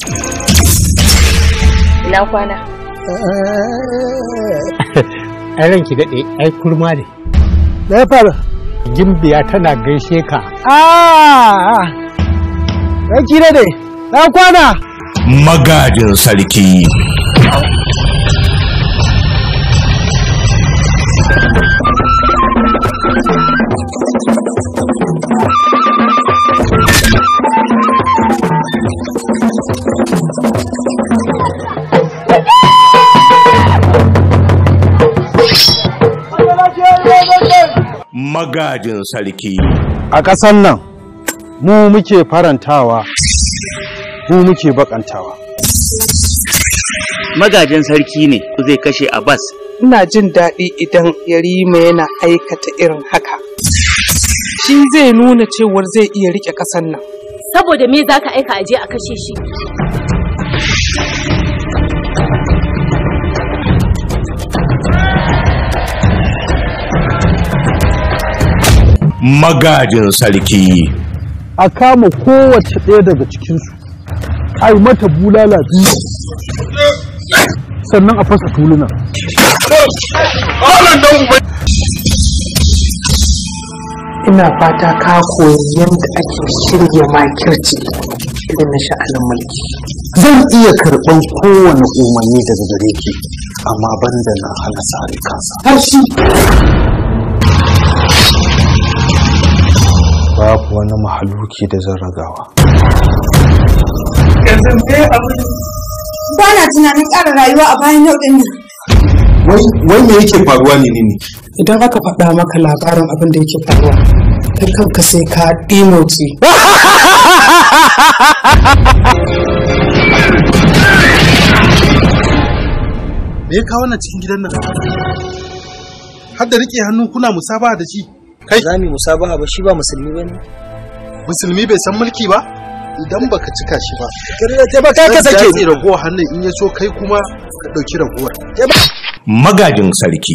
Ina kwana. ai ranki daɗe ai kurma ne da ya fara gimbiya tana gaishe ka ah ranki da dai na kwana magajin sarki magajin sarki a ƙasan nan mu muke farantawa mu muke bakantawa magajin sarki ne zai kashe Abbas. ina jin daɗi idan yarima yana aikata irin haka shi zai nuna cewar zai iya rike ƙasar nan Saboda me za ka aika aje a kashe shi? magajin sarki a kama kowace ɗaya daga cikinsu a yi mata bulala biyu sannan a fasa tuluna ina fata ka koyi yadda ake shirya makirci irin na sha'anin mulki zan iya karɓar kowane umarni daga gare ki amma banda na hana sare kansa har shi babu wani mahaluki da zan ragawa ba na tunanin ƙara rayuwa a bayan yau ɗin nan. wai me yake faruwa ne ne idan aka faɗa maka labarin abin da yake faruwa kai kanka sai ka ɗimotsi me ya kawo wannan cikin gidan nan har da rike hannu kuna musabaha da shi kai Za mu musabaha ba shi ba musulmi ba ne. musulmi bai san mulki ba idan baka cika shi ba taimaka ka zan sake datse ragowar hannun in ya so kai kuma ka ɗauki ragowar magajin sarki